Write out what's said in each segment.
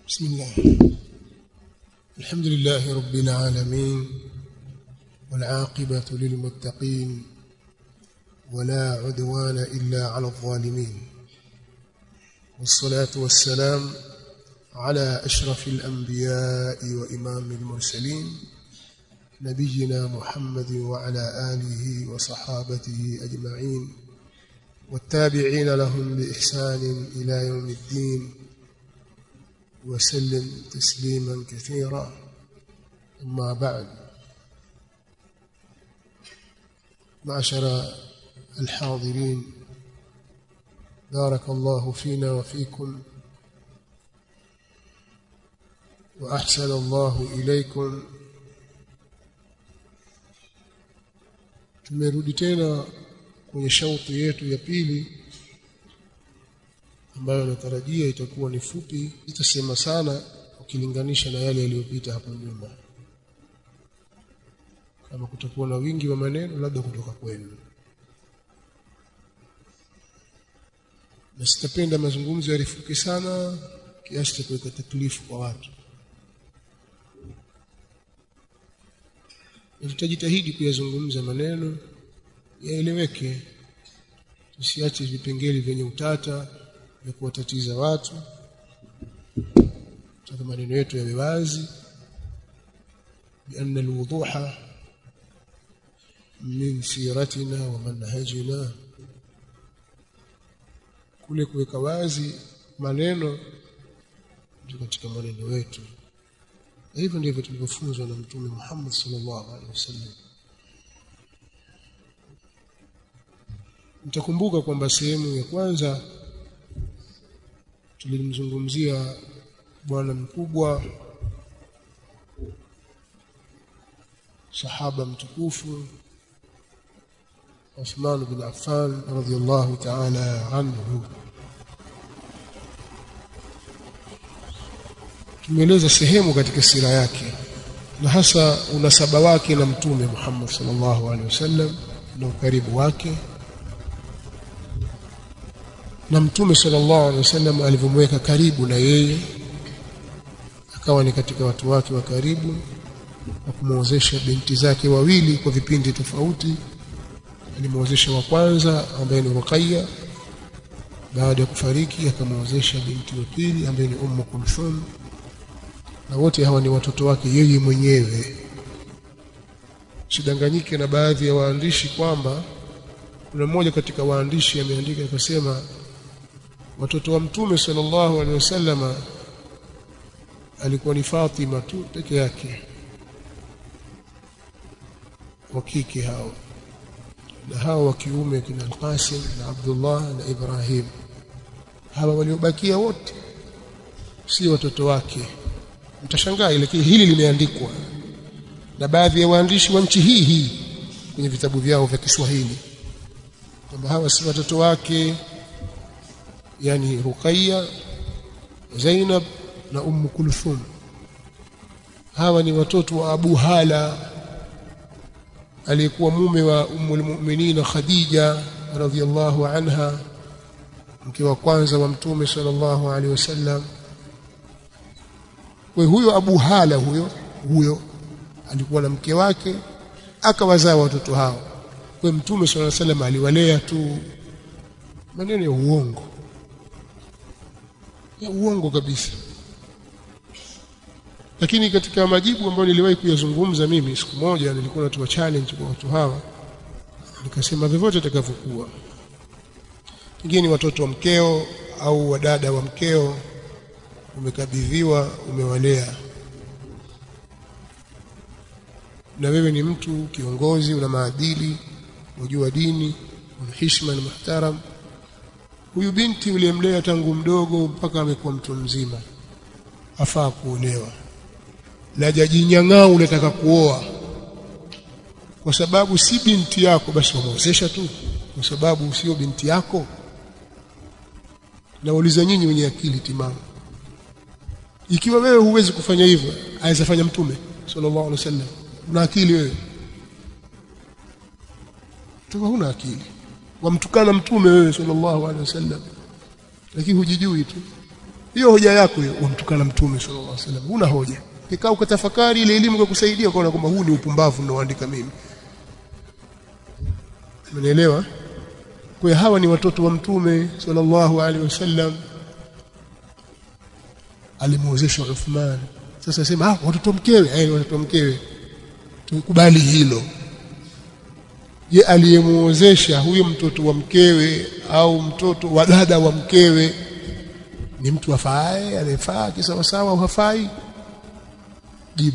بسم الله الحمد لله رب العالمين والعاقبة للمتقين ولا عدوان إلا على الظالمين والصلاة والسلام على أشرف الأنبياء وإمام المرسلين نبينا محمد وعلى آله وصحابته أجمعين والتابعين لهم بإحسان إلى يوم الدين وسلم تسليما كثيرا أما بعد معشر الحاضرين بارك الله فينا وفيكم وأحسن الله إليكم tumerudi tena kwenye shauti yetu ya pili ambayo natarajia itakuwa ni fupi itasema sana ukilinganisha na yale yaliyopita hapo nyuma kama kutakuwa na wingi wa maneno labda kutoka kwenu na sitapenda mazungumzo yarifuke sana kiasi cha kuweka taklifu kwa watu tutajitahidi kuyazungumza maneno yaeleweke tusiache vipengele vyenye utata vya kuwatatiza watu tutaka maneno yetu yawe wazi لأن الوضوح من سيرتنا ومنهجنا kule kuweka wazi maneno ndio katika maneno yetu na hivyo ndivyo tulivyofunzwa na mtume Muhammad sallallahu alaihi wasallam mtakumbuka kwamba sehemu ya kwanza tulimzungumzia bwana mkubwa sahaba mtukufu Uthman bin Affan radhiyallahu ta'ala anhu tumeeleza sehemu katika sira yake na hasa unasaba wake na mtume Muhammad sallallahu alaihi wasallam na ukaribu wake na mtume sallallahu alaihi wasallam alivyomweka karibu na yeye akawa ni katika watu wake wa karibu na kumwozesha binti zake wawili kwa vipindi tofauti alimwozesha wa kwanza ambaye ni Ruqayya baada ya kufariki akamwozesha binti wa pili ambaye ni Ummu Kulthum na wote hawa ni watoto wake yeye mwenyewe sidanganyike na baadhi ya waandishi kwamba kuna mmoja katika waandishi ameandika akasema watoto wa mtume sallallahu alaihi wasallama alikuwa ni Fatima tu peke yake wa kike hao na hao wa kiume kina Al-Qasim na Abdullah na Ibrahim hawa waliobakia wote si watoto wake mtashangaa lakini hili limeandikwa na baadhi ya waandishi wa nchi hii hii kwenye vitabu vyao vya Kiswahili kwamba hawa si watoto wake yani Ruqayya Zainab na Ummu Kulthum hawa ni watoto wa Abu Hala aliyekuwa mume wa Ummu al-Mu'minin Khadija radhiyallahu anha mke wa kwanza wa mtume sallallahu alaihi wasallam kwa huyo Abu Hala huyo huyo alikuwa na mke wake akawazaa watoto hao kwa mtume sallallahu alaihi wasallam aliwalea tu maneno ya uongo ya uongo kabisa lakini katika majibu ambayo niliwahi kuyazungumza mimi siku moja nilikuwa natoa challenge kwa watu hawa nikasema vyovyote itakavyokuwa pengine watoto wa mkeo au wadada wa mkeo umekabidhiwa umewalea na wewe ni mtu kiongozi una maadili unajua dini una heshima na muhtaram huyu binti uliyemlea tangu mdogo mpaka amekuwa mtu mzima afaa kuolewa la jajinyang'aa unataka kuoa kwa sababu si binti yako basi wamwozesha tu kwa sababu sio binti yako nauliza nyinyi wenye akili timamu ikiwa wewe huwezi kufanya hivyo aweza fanya mtume sallallahu alaihi wasallam una akili wewe tuko huna akili wamtukana mtume wewe sallallahu alaihi wasallam lakini hujijui tu hiyo hoja yako hiyo umtukana mtume sallallahu alaihi wasallam una hoja kikaa ukatafakari ile elimu kukusaidia ukaona kwamba huu ni upumbavu ninaoandika mimi Umeelewa? Kwa hawa ni watoto wa mtume sallallahu alaihi wasallam alimuozesha Uthman. Sasa sema ah watoto mkewe, eh watoto mkewe. Tukubali hilo. Je, aliyemuozesha huyo mtoto wa mkewe au mtoto wa dada wa mkewe ni mtu afae, anayefaa kisawa sawa au hafai? Jibu.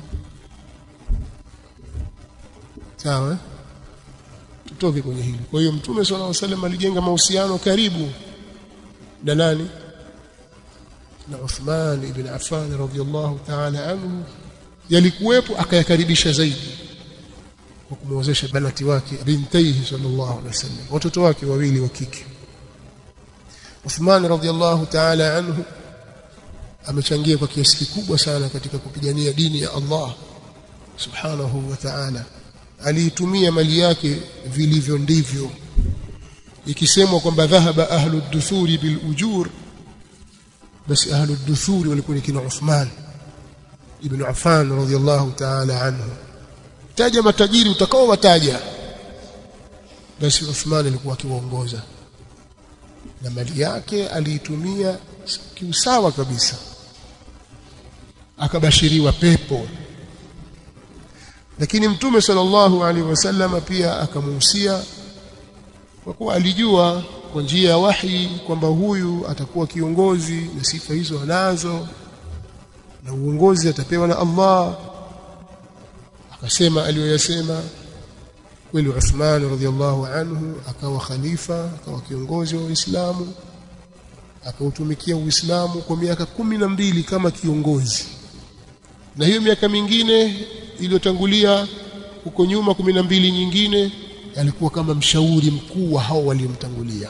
Sawa eh? tutoke kwenye hili. Kwa hiyo Mtume swalla Allahu wasallam alijenga mahusiano karibu na nani? Na Uthman ibn Affan radhiyallahu ta'ala anhu, yalikuwepo akayakaribisha zaidi kwa kumwozesha banati wake bintaihi sallallahu alaihi wasallam, watoto wake wawili wa kike. Uthman radhiyallahu ta'ala anhu amechangia kwa kiasi kikubwa sana katika kupigania dini ya Allah subhanahu wa ta'ala aliitumia mali yake vilivyo ndivyo ikisemwa kwamba dhahaba ahlu duthuri bil ujur basi ahlu duthuri walikuwa ni kina Uthman ibn Affan radhiyallahu ta'ala anhu taja matajiri utakao wataja basi Uthman alikuwa akiwaongoza na mali yake aliitumia kiusawa kabisa akabashiriwa pepo lakini mtume sallallahu alaihi wasallam pia akamuhusia kwa kuwa alijua kwa njia ya wahi kwamba huyu atakuwa kiongozi na sifa hizo anazo na uongozi atapewa na Allah akasema aliyoyasema kweli Uthman radhiallahu anhu akawa khalifa akawa kiongozi wa Uislamu akautumikia Uislamu kwa miaka kumi na mbili kama kiongozi na hiyo miaka mingine iliyotangulia huko nyuma kumi na mbili nyingine alikuwa kama mshauri mkuu wa hao waliomtangulia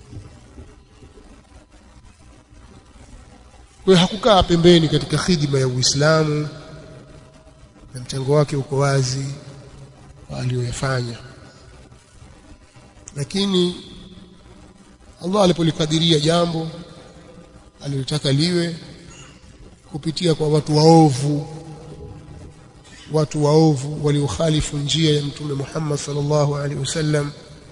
kwa hiyo hakukaa pembeni katika khidma ya Uislamu na mchango wake uko wazi aliyoyafanya lakini Allah alipolikadiria jambo alilotaka liwe kupitia kwa watu waovu watu waovu waliokhalifu njia ya mtume Muhammad sallallahu alaihi wasallam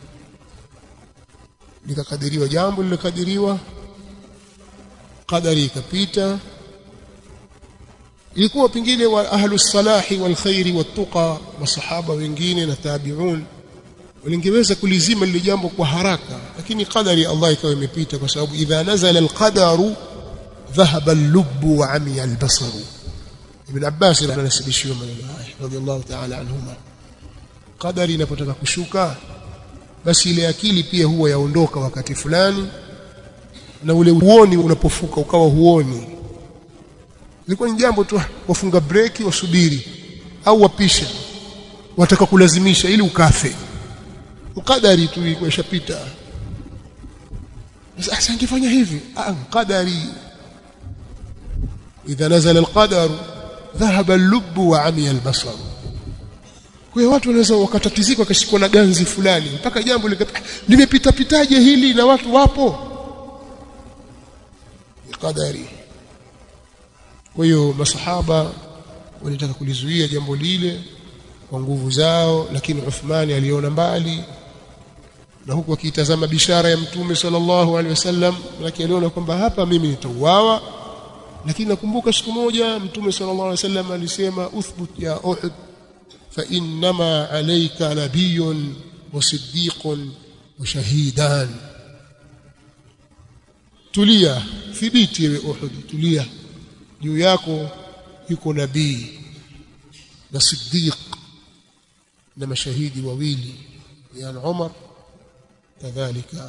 likakadiriwa jambo lilokadiriwa qadari ikapita ilikuwa pengine wa ahlus salahi wal khairi wattaqa masahaba wengine na tabi'un walingeweza kulizima lile jambo kwa haraka lakini qadari Allah ikawa imepita kwa sababu idha nazala alqadaru dhahaba al-lubbu wa amiya al-basaru Ibn Abbas anasibishiwa maneno haya radhiallahu ta'ala anhuma qadari inapotaka kushuka basi ile akili pia huwa yaondoka wakati fulani na ule uoni unapofuka ukawa huoni ilikuwa ni jambo tu wafunga breki wasubiri au wapisha wataka kulazimisha ili ukafe ukadari tu ilikuwa ishapita sasa angefanya hivi ah qadari idha nazala alqadar dhahaba al-lubb wa amiya al-basar kwa hiyo watu wanaweza wakatatizika wakashikwa na ganzi fulani mpaka jambo limepita pitaje hili na watu wapo qadari kwa hiyo masahaba walitaka kulizuia jambo lile kwa nguvu zao lakini Uthmani aliona mbali na huku akitazama bishara ya mtume sallallahu alaihi wasallam lakini aliona kwamba hapa mimi nitauawa lakini nakumbuka siku moja mtume sallallahu alaihi wasallam alisema uthbut ya uhud fa innama alayka nabiyyun wa siddiqun wa shahidan tulia thibiti ewe uhud tulia juu yako yuko nabii na siddiq na mashahidi wawili yani Umar kadhalika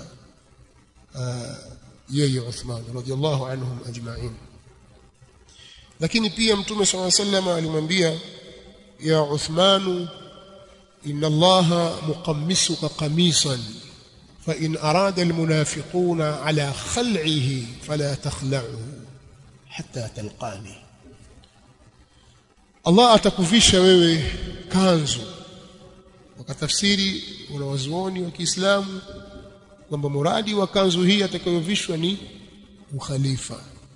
yeye Uthman radiyallahu anhum ajma'in lakini pia mtume swalla sallam alimwambia ya Uthman inna Allah muqammisuka qamisan fa in arada almunafiquna ala khal'ihi fala takhla'hu hatta talqani Allah atakuvisha wewe kanzu wakatafsiri wanawazuoni wa Kiislamu kwamba muradi wa kanzu hii atakayovishwa ni ukhalifa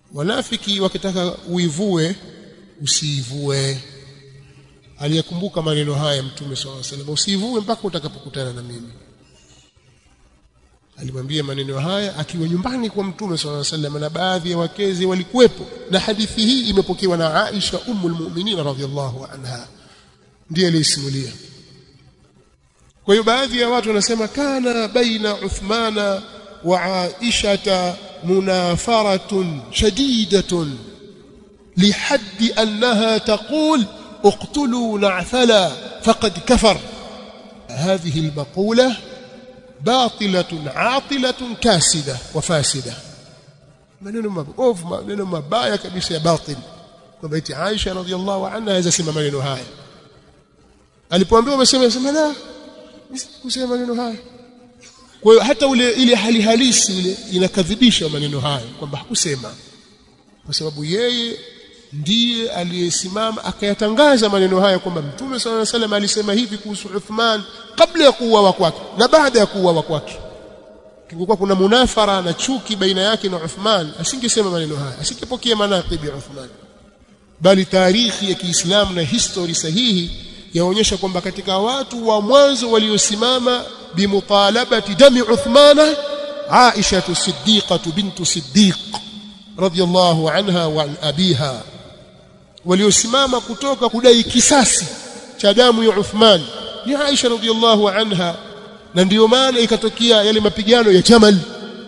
wanafiki wakitaka uivue usiivue aliyekumbuka maneno haya mtume swalla salam usiivue mpaka utakapokutana na mimi alimwambia maneno haya akiwa nyumbani kwa mtume swalla salam na baadhi ya wakezi walikuwepo na hadithi hii imepokewa na Aisha ummul mu'minin radhiyallahu anha ndiye alisimulia kwa hiyo baadhi ya watu wanasema kana baina Uthmana wa Aisha munafaratun shadidatun lihaddi annaha taqul اقتلوا نعثلا فقد كفر هذه المقولة باطلة عاطلة كاسدة وفاسدة maneno mabovu maneno mabaya kabisa ya batil kwamba eti Aisha radhiallahu anha aweza sema maneno haya alipoambiwa amesema sema la kusema maneno haya kwa hiyo hata ule ile hali halisi ile inakadhibisha maneno haya kwamba hakusema kwa sababu yeye ndiye aliyesimama akayatangaza maneno haya kwamba Mtume صلى الله عليه وسلم alisema hivi kuhusu Uthman kabla ya kuuawa kwake na baada ya kuuawa kwake kingekuwa kuna munafara na chuki baina yake na Uthman asingesema maneno haya asingepokea manaqibi ya Uthman bali tarikhi ya Kiislamu na history sahihi yaonyesha kwamba katika watu wa mwanzo waliosimama bimutalabati dami Uthmana Aisha Siddiqah bintu Siddiq radiyallahu anha wa an abiha waliosimama kutoka kudai kisasi cha damu ya Uthman ni Aisha radhiallahu anha na ndiyo maana ikatokea yale mapigano ya Jamal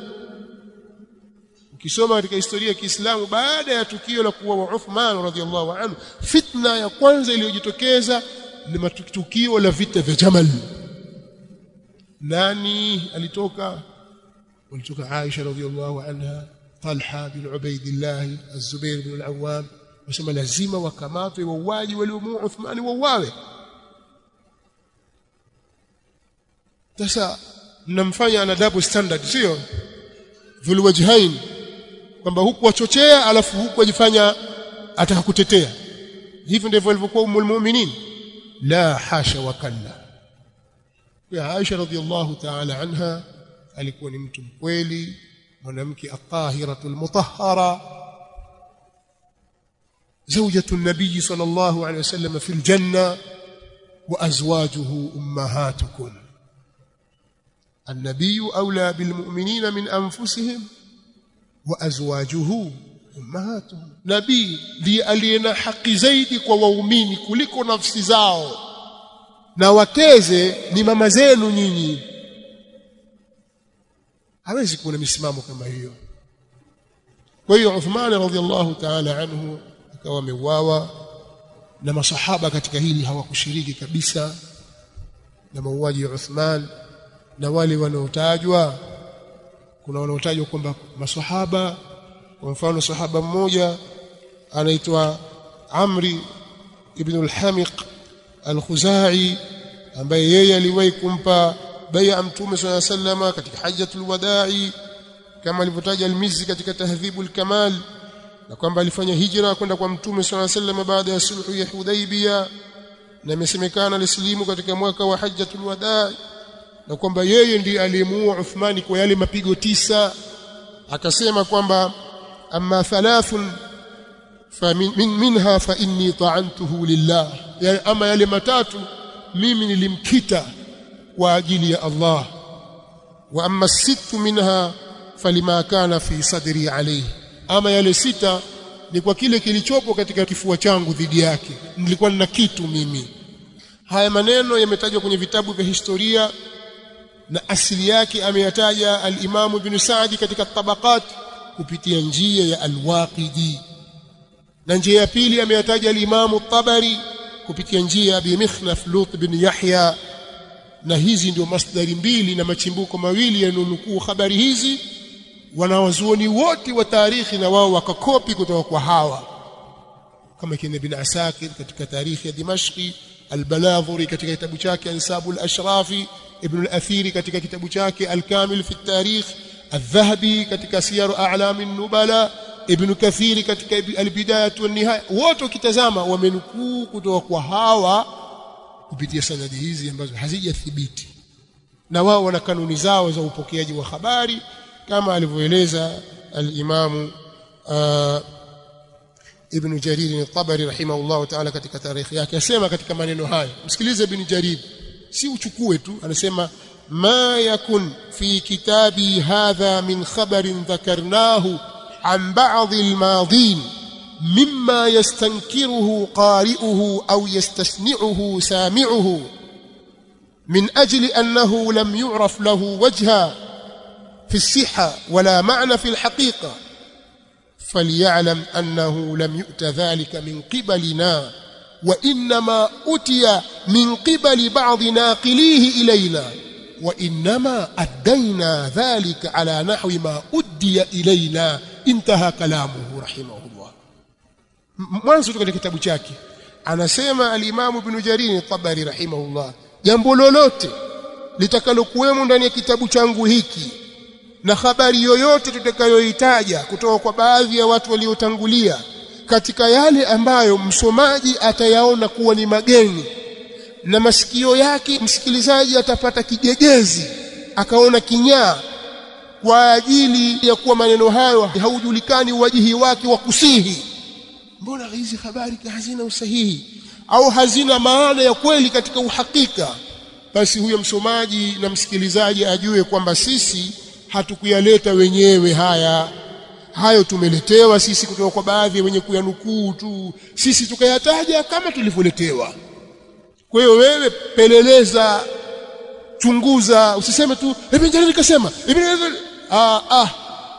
ukisoma katika historia ya Kiislamu baada ya tukio la kuwa Uthman radhiallahu anhu fitna ya kwanza iliyojitokeza ni matukio la vita vya Jamal nani alitoka walitoka Aisha radhiallahu anha Talha bin Ubaidillah Az-Zubair bin Al-Awwam wasema lazima wakamatwe wauaji waliomuua Uthmani wauawe sasa mnamfanya ana double standard sio dhulwajhain kwamba huku wachochea alafu huku ajifanya ataka kutetea hivyo ndivyo alivyokuwa umul mu'minin la hasha wa kalla ya Aisha radhiallahu ta'ala anha alikuwa ni mtu mkweli mwanamke atahiratul mutahhara زوجة النبي صلى الله عليه وسلم في الجنة وأزواجه أمهاتكم النبي أولى بالمؤمنين من أنفسهم وأزواجه أمهاتهم نبي لي aliyena haki zaidi kwa waumini kuliko nafsi zao na wakeze ni mama zenu nyinyi hawezi kuwa na misimamo kama hiyo kwa hiyo Uthman radhiallahu ta'ala anhu akawa wameuawa na masahaba katika hili hawakushiriki kabisa na mauaji ya Uthman na wale wanaotajwa kuna wanaotajwa kwamba masahaba kwa mfano sahaba mmoja anaitwa Amri ibn al-Hamiq al-Khuzai ambaye yeye aliwahi kumpa bai'a Mtume صلى الله عليه وسلم katika hajjatul wada'i kama alivyotaja al-Mizzi katika tahdhibul kamal na kwamba alifanya hijra kwenda kwa Mtume صلى الله عليه وسلم baada ya sulhu ya Hudaybiyah na imesemekana alislimu katika mwaka wa hajjatul wada'i na kwamba yeye ndiye aliyemuua Uthmani kwa yale mapigo tisa akasema kwamba amma thalathun famin min, minha fa inni ta'antuhu lillah yani ama yale matatu mimi nilimkita kwa ajili ya Allah wa amma sittu minha falima kana fi sadri alayhi ama yale sita ni kwa kile kilichopo katika kifua changu dhidi yake nilikuwa nina kitu mimi haya maneno yametajwa kwenye vitabu vya historia na asili yake ameyataja al-Imam Ibn Sa'di katika tabaqat kupitia njia ya al-Waqidi na njia ya pili ameyataja al-Imam tabari kupitia njia ya Abi Mikhnaf Lut bin Yahya na hizi ndio masdari mbili na machimbuko mawili yanonukuu habari hizi wanawazuoni wote wa tarikhi na wao wakakopi kutoka kwa hawa kama kina Ibn Asakir katika tarikhi ya Dimashqi al-Baladhuri katika kitabu chake Ansabul Ashrafi Ibn al-Athiri katika kitabu chake Al-Kamil fi at-Tarikh Al-Dhahabi katika Siyar A'lam an-Nubala Ibn Kathiri katika Al-Bidayah wa Nihaya wote ukitazama wamenukuu kutoka kwa hawa kupitia sanadi hizi ambazo hazijathibiti na wao wana kanuni zao za upokeaji wa habari kama alivyoeleza al-Imam uh, Ibn Jarir al-Tabari rahimahullah ta'ala katika tarikhi yake asema katika maneno haya msikilize Ibn Jarir si uchukue tu anasema ma yakun fi kitabi hadha min khabarin dhakarnahu an ba'd al-madin mimma yastankiruhu qari'uhu aw yastasni'uhu sami'uhu من أجل أنه لم يعرف له وجها في الصحة ولا معنى في الحقيقة فليعلم أنه لم يؤت ذلك من قبلنا وإنما أتي من قبل بعض ناقليه إلينا وإنما أدينا ذلك على نحو ما أدي إلينا انتهى كلامه رحمه الله mwanzo katika kitabu chake anasema al-Imam Ibn Jarir al-Tabari rahimahullah jambo lolote litakalokuwemo ndani ya kitabu changu hiki na habari yoyote tutakayoitaja kutoka kwa baadhi ya watu waliotangulia katika yale ambayo msomaji atayaona kuwa ni mageni na masikio yake msikilizaji atapata kijegezi akaona kinyaa kwa ajili ya kuwa maneno hayo haujulikani wajihi wake wa kusihi mbona hizi habari hazina usahihi au hazina maana ya kweli katika uhakika basi huyo msomaji na msikilizaji ajue kwamba sisi hatukuyaleta wenyewe haya hayo tumeletewa sisi kutoka kwa baadhi ya wenye kuyanukuu tu sisi tukayataja kama tulivyoletewa kwa hiyo wewe peleleza chunguza usiseme tu ibn Jarir kasema ibn ah ah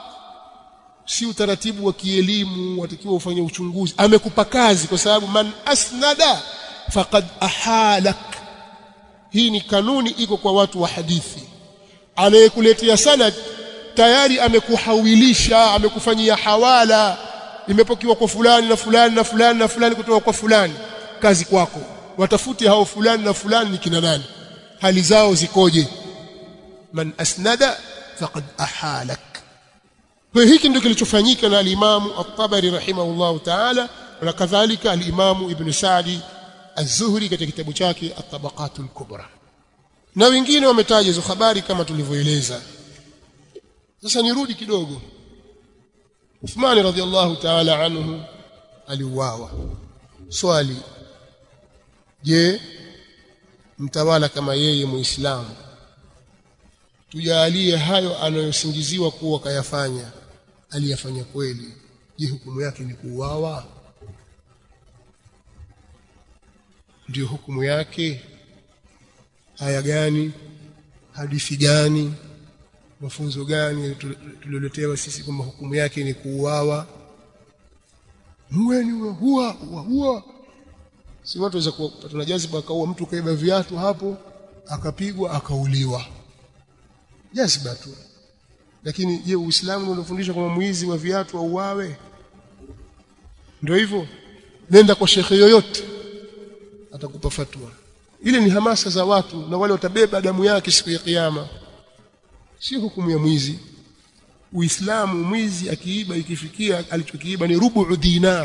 si utaratibu wa kielimu watakiwa ufanye uchunguzi amekupa kazi kwa sababu man asnada faqad ahalak hii ni kanuni iko kwa watu wa hadithi anayekuletea sanad tayari amekuhawilisha amekufanyia hawala imepokiwa kwa fulani na fulani na fulani na fulani kutoka kwa fulani kazi kwako watafute hao fulani na fulani ni kina nani hali zao zikoje man asnada faqad ahalak kwa hiki ndio kilichofanyika na al-Imam At-Tabari rahimahullah ta'ala na kadhalika al-Imam Ibn Sa'di Az-Zuhri katika kitabu chake At-Tabaqatul Kubra na wengine wametaja hizo habari kama tulivyoeleza sasa nirudi kidogo Uthman radhiallahu ta'ala anhu aliuawa swali je mtawala kama yeye muislamu tujalie hayo anayosingiziwa kuwa kayafanya aliyafanya kweli je hukumu yake ni kuuawa ndio hukumu yake haya gani hadithi gani mafunzo gani tulioletewa sisi kwamba hukumu yake ni kuuawa muweni huwa huwa huwa si watu waweza kupata na jaziba akaua mtu kaiba viatu hapo akapigwa akauliwa jaziba tu lakini je uislamu unafundisha kwamba mwizi wa viatu auawe ndio hivyo nenda kwa shekhe yoyote atakupa fatwa ile ni hamasa za watu na wale watabeba damu yake siku ya kiyama si hukumu ya mwizi uislamu mwizi akiiba ikifikia alichokiiba ni rubu dinar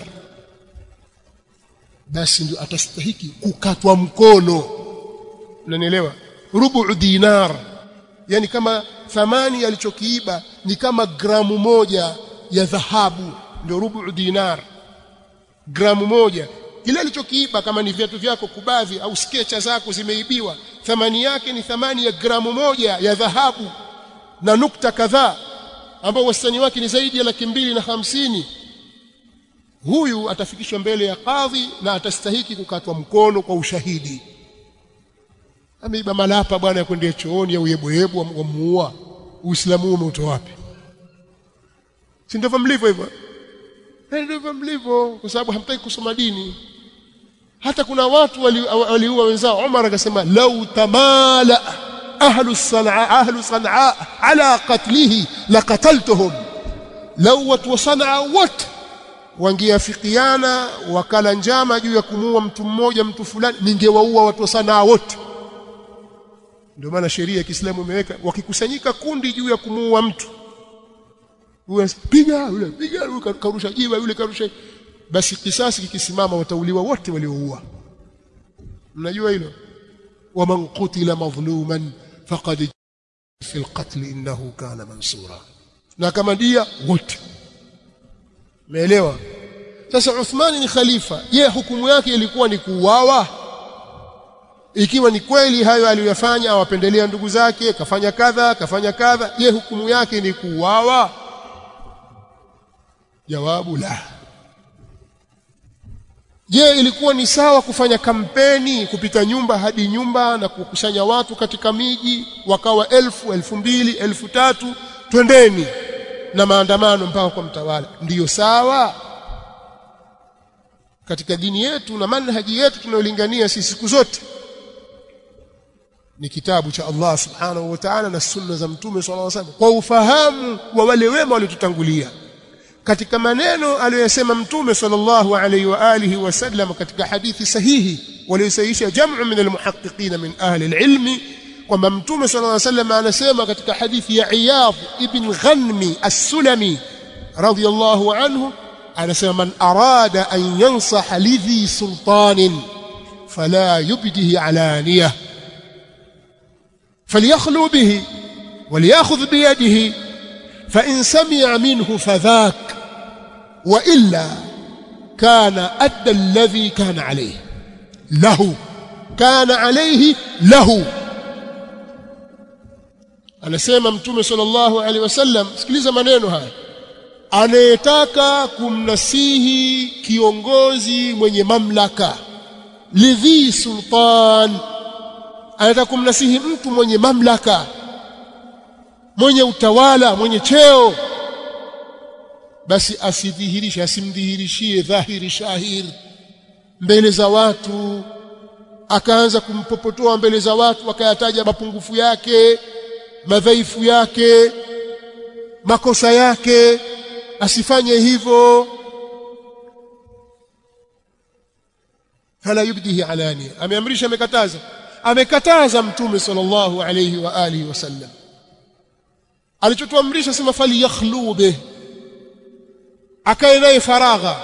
basi ndio atastahiki kukatwa mkono unanielewa rubu dinar yani kama thamani alichokiiba ni kama gramu moja ya dhahabu ndio rubu dinar gramu moja kile alichokiiba kama ni viatu vyako kubadhi au skecha zako zimeibiwa thamani yake ni thamani ya gramu moja ya dhahabu na nukta kadhaa ambao wastani wake ni zaidi ya laki mbili na hamsini huyu atafikishwa mbele ya kadhi na atastahiki kukatwa mkono kwa ushahidi ameiba malapa bwana ya kwendea chooni au yeboyebo wamuua uislamu umeutoa wapi si ndivyo mlivyo hivyo ndivyo mlivyo kwa sababu hamtaki kusoma dini hata kuna watu waliua wenzao Umar akasema lau tamala ahlu sanaa ahlu sanaa ala qatlihi laqataltuhum lau watu wa sanaa wote wangeafikiana wakala njama juu ya kumuua mtu mmoja mtu fulani ningewaua watu wa sanaa wote ndio maana sheria ya Kiislamu imeweka wakikusanyika kundi juu ya kumuua mtu huyo piga yule piga yule karusha jiwe yule karusha basi kisasi kikisimama watauliwa wote walioua mnajua hilo waman qutila madhluman faqad fi alqatl innahu kana mansura na kama dia wote umeelewa sasa Uthmani ni khalifa je hukumu yake ilikuwa ni kuuawa ikiwa ni kweli hayo aliyofanya awapendelea ndugu zake kafanya kadha kafanya kadha je hukumu yake ni kuuawa jawabu la je ilikuwa ni sawa kufanya kampeni kupita nyumba hadi nyumba na kukusanya watu katika miji wakawa elfu elfu mbili elfu tatu twendeni na maandamano mpaka kwa mtawala ndiyo sawa katika dini yetu na manhaji yetu tunayolingania sisi siku zote ni kitabu cha Allah subhanahu wa ta'ala na sunna za mtume sallallahu alaihi wasallam kwa ufahamu wa wale wema waliotutangulia katika maneno aliyosema mtume sallallahu alaihi wa alihi wasallam katika hadithi sahihi waliosahihisha jam'u min almuhaqqiqin min ahli alilmi kwamba mtume sallallahu alaihi wasallam anasema katika hadithi ya Iyad ibn Ghanmi as-Sulami radiyallahu anhu anasema man arada an yansaha lidhi sultanin fala yubdihi alaniyah فليخلو به وليأخذ بيده فإن سمع منه فذاك وإلا كان أدى الذي كان عليه له كان عليه له anasema mtume sallallahu alaihi wasallam sikiliza maneno haya anayetaka kumnasihi kiongozi mwenye mamlaka lidhi sultan anataka kumnasihi mtu mwenye mamlaka mwenye utawala mwenye cheo basi asidhihirishe asimdhihirishie dhahiri shahir mbele za watu akaanza kumpopotoa mbele za watu akayataja mapungufu yake madhaifu yake makosa yake asifanye hivyo fala yubdihi alania ameamrisha amekataza amekataza mtume sallallahu alayhi wa alihi wasallam alichotuamrisha sema fali yakhlu bih akae naye faragha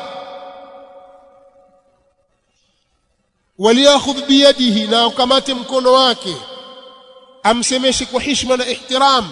waliakhudh biyadihi na ukamate mkono wake amsemeshe kwa heshima na ihtiram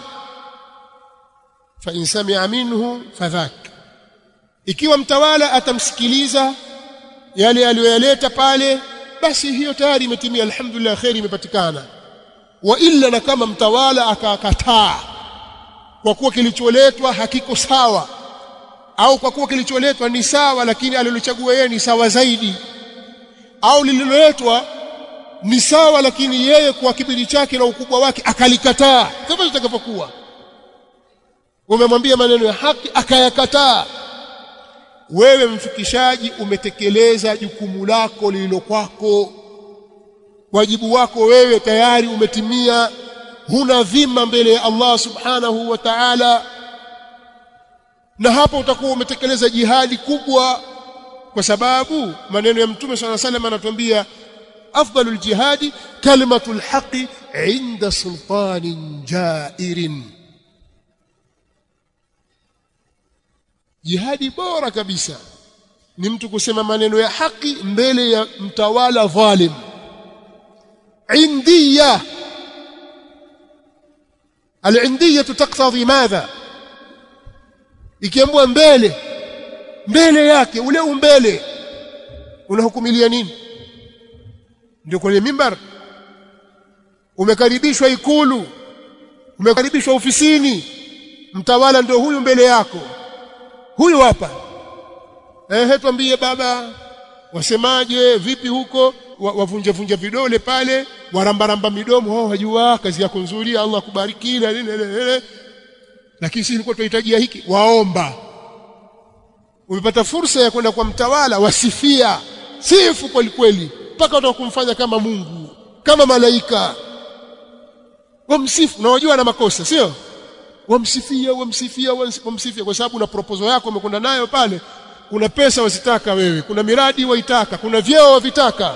fa in sami'a minhu fadhak ikiwa mtawala atamsikiliza yale aliyoyaleta pale basi hiyo tayari imetimia alhamdulillah khairi imepatikana wa illa na kama mtawala akakataa kwa kuwa kilicholetwa hakiko sawa au kwa kuwa kilicholetwa ni sawa lakini alilochagua yeye ni sawa zaidi au lililoletwa ni sawa lakini yeye kwa kibili chake na ukubwa wake akalikataa kama itakavyokuwa umemwambia maneno ya haki akayakataa wewe mfikishaji umetekeleza jukumu lako lililo kwako wajibu wako wewe tayari umetimia huna dhima mbele ya Allah subhanahu wa ta'ala na hapo utakuwa umetekeleza jihadi kubwa kwa sababu maneno ya mtume swalla salam anatuambia afdalul jihadi kalimatul haqi inda sultanin jairin jihadi bora kabisa ni mtu kusema maneno ya haki mbele ya mtawala dhalim indiya al-indiyya taqtadhi madha ikiambwa mbele mbele yake ule umbele unahukumilia nini ndio kwenye mimbar umekaribishwa ikulu umekaribishwa ofisini mtawala ndio huyu mbele yako huyu hapa ehe tuambie baba wasemaje vipi huko wavunja vunja vidole pale warambaramba midomo oh wajua kazi yako nzuri Allah kubariki na nini lakini sisi tulikuwa tunahitajia hiki waomba umepata fursa ya kwenda kwa mtawala wasifia sifu kweli kweli mpaka utakumfanya kama Mungu kama malaika wamsifu na wajua na makosa sio wamsifia wamsifia wamsifia kwa sababu na proposal yako umekwenda nayo pale kuna pesa wazitaka wewe kuna miradi waitaka kuna vyeo wavitaka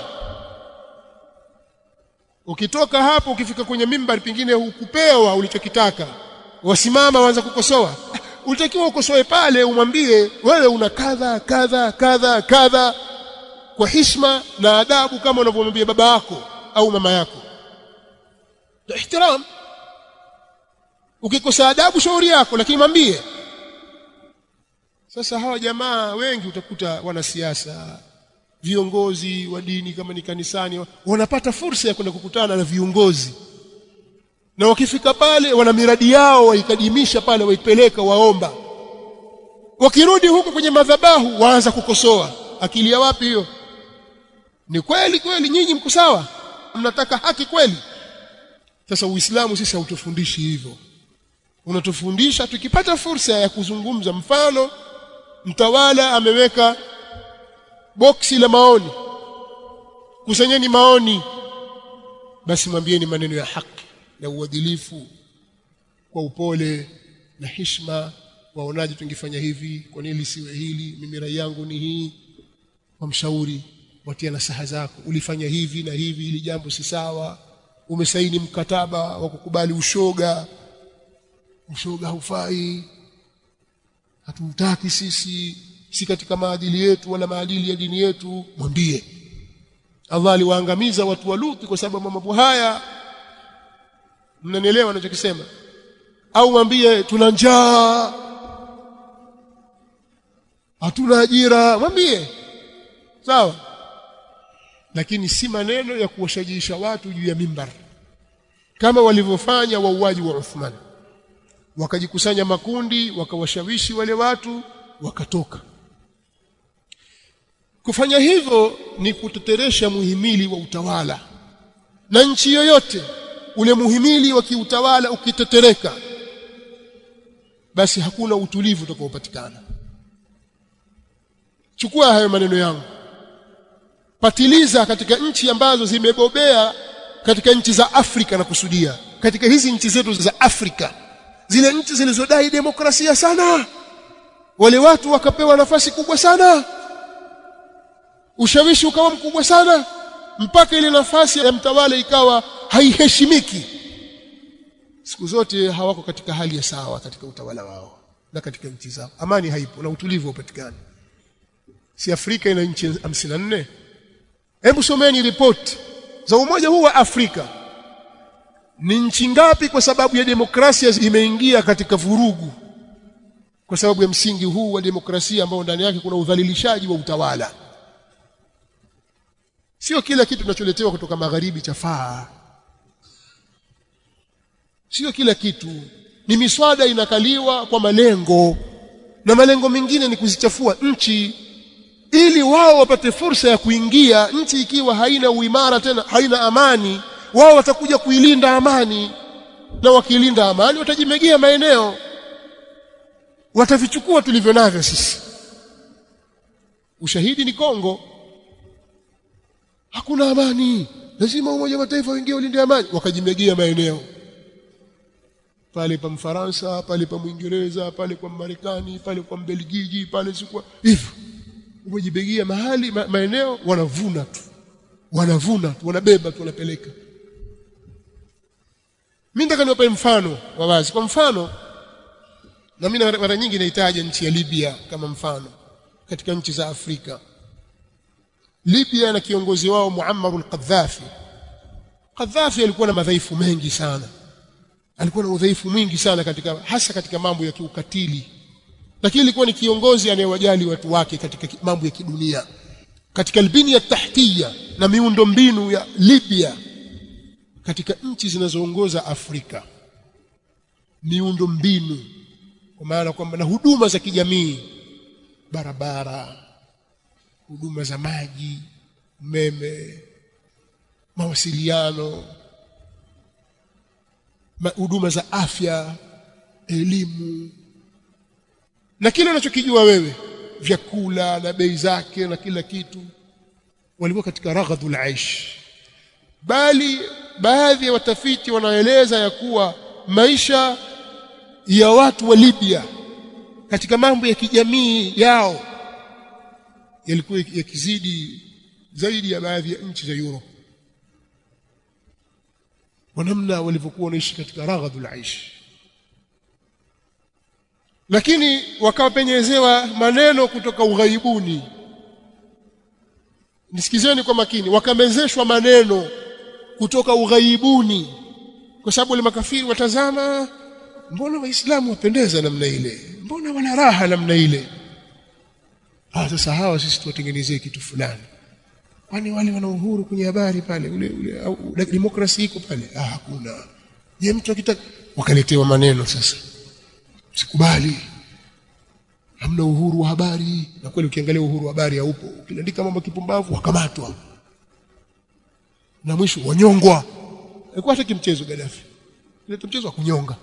ukitoka hapo ukifika kwenye mimbari pingine hukupewa ulichokitaka wasimama waanza kukosoa ulitakiwa ukosoe pale umwambie wewe una kadha kadha kadha kadha kwa hishma na adabu kama unavyomwambia baba yako au mama yako ihtiram ukikosa adabu shauri yako lakini mwambie sasa hawa jamaa wengi utakuta wanasiasa viongozi wa dini kama ni kanisani wanapata fursa ya kwenda kukutana na viongozi na wakifika pale wana miradi yao waikadimisha pale waipeleka waomba wakirudi huko kwenye madhabahu waanza kukosoa akili ya wapi hiyo ni kweli kweli nyinyi mko sawa mnataka haki kweli sasa uislamu sisi hautufundishi hivyo unatufundisha tukipata fursa ya kuzungumza mfano mtawala ameweka boksi la maoni kusanyeni maoni basi mwambieni maneno ya haki na uadilifu kwa upole na hishma waonaje tungefanya hivi kwa nini lisiwe hili mimi rai yangu ni hii wamshauri watia nasaha zako ulifanya hivi na hivi ili jambo si sawa umesaini mkataba wa kukubali ushoga ushoga haufai hatutaki sisi si katika maadili yetu wala maadili ya dini yetu mwambie Allah aliwaangamiza watu wa Luthi kwa sababu mambo haya mnanielewa ninachokisema au mwambie tuna njaa hatuna ajira mwambie sawa lakini si maneno ya kuwashajiisha watu juu ya mimbar kama walivyofanya wauaji wa Uthman wakajikusanya makundi wakawashawishi wale watu wakatoka kufanya hivyo ni kuteteresha muhimili wa utawala na nchi yoyote ule muhimili wa kiutawala ukitetereka basi hakuna utulivu utakaopatikana chukua hayo maneno yangu patiliza katika nchi ambazo zimebobea katika nchi za Afrika na kusudia katika hizi nchi zetu za Afrika zile nchi zilizodai demokrasia sana wale watu wakapewa nafasi kubwa sana ushawishi ukawa mkubwa sana mpaka ile nafasi ya mtawala ikawa haiheshimiki siku zote hawako katika hali ya sawa katika utawala wao na katika nchi zao amani haipo na utulivu haupatikani si Afrika ina nchi 54 hebu someni ripoti za umoja huu wa Afrika ni nchi ngapi kwa sababu ya demokrasia imeingia katika vurugu kwa sababu ya msingi huu wa demokrasia ambao ndani yake kuna udhalilishaji wa utawala sio kila kitu tunacholetewa kutoka magharibi chafaa sio kila kitu ni miswada inakaliwa kwa malengo na malengo mengine ni kuzichafua nchi ili wao wapate fursa ya kuingia nchi ikiwa haina uimara tena haina amani wao watakuja kuilinda amani na wakilinda amani watajimegea maeneo watavichukua tulivyo navyo sisi ushahidi ni Kongo hakuna amani lazima umoja wa mataifa uingie ulinde amani wakajimegea maeneo pale pa Mfaransa pale pa Mwingereza pale kwa Marekani pale kwa Mbelgiji pale sikwa hivyo umejibegia mahali ma, maeneo wanavuna tu wanavuna tu wanabeba tu wanapeleka mimi nataka niwape mfano wa wazi kwa mfano na mimi mara nyingi nahitaji nchi ya Libya kama mfano katika nchi za Afrika Libya na kiongozi wao Muammar al-Qaddafi Qaddafi alikuwa na madhaifu mengi sana alikuwa na udhaifu mwingi sana katika hasa katika mambo ya kiukatili lakini alikuwa ni kiongozi anayewajali watu wake katika mambo ya kidunia katika albini ya tahtiya na miundo mbinu ya Libya katika nchi zinazoongoza Afrika miundo mbinu kwa maana kwamba na huduma za kijamii barabara huduma za maji umeme mawasiliano huduma za afya elimu na kile unachokijua wewe vyakula na bei zake na kila kitu walikuwa katika raghadul aish bali baadhi ya watafiti wanaeleza ya kuwa maisha ya watu wa Libya katika mambo ya kijamii yao yalikuwa yakizidi zaidi ya baadhi ya nchi za Europe kwa namna walivyokuwa wanaishi katika raghadul aish lakini wakapenyezewa maneno kutoka ughaibuni nisikizeni kwa makini wakamezeshwa maneno kutoka ughaibuni kwa sababu wale makafiri watazama mbona waislamu wapendeza namna ile mbona wana raha namna ile ah sasa hawa sisi tuwatengenezee kitu fulani kwani wale wana uhuru kwenye habari pale ule ule au demokrasi iko pale ah hakuna je mtu akitaka wakaletewa maneno sasa sikubali hamna uhuru wa habari na kweli ukiangalia uhuru wa habari haupo ukiandika mambo kipumbavu wakamatwa na mwisho wanyongwa alikuwa hata kimchezo Gaddafi ile mchezo wa kunyonga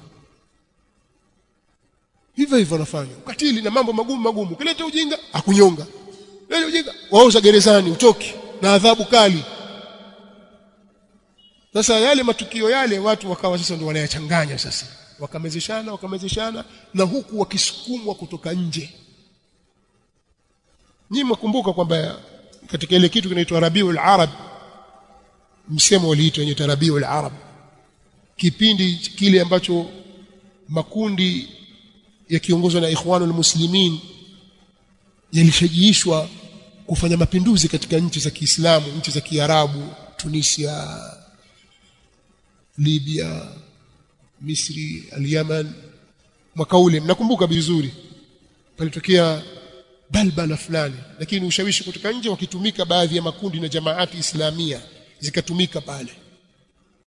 hivyo hivyo wanafanya ukatili na mambo magumu magumu kileta ujinga akunyonga leo ujinga wauza gerezani utoki na adhabu kali sasa yale matukio yale watu wakawa sasa ndio wanayachanganya sasa wakamezeshana wakamezeshana na huku wakisukumwa kutoka nje nyinyi mkumbuka kwamba katika ile kitu kinaitwa Rabiul Arab msemo uliitwa wenye Rabiul Arab kipindi kile ambacho makundi yakiongozwa na Ikhwanul Muslimin yalishajiishwa kufanya mapinduzi katika nchi za Kiislamu nchi za Kiarabu Tunisia Libya Misri al-Yaman mwaka ule mnakumbuka vizuri palitokea balbala fulani lakini ushawishi kutoka nje wakitumika baadhi ya makundi na jamaati islamia zikatumika pale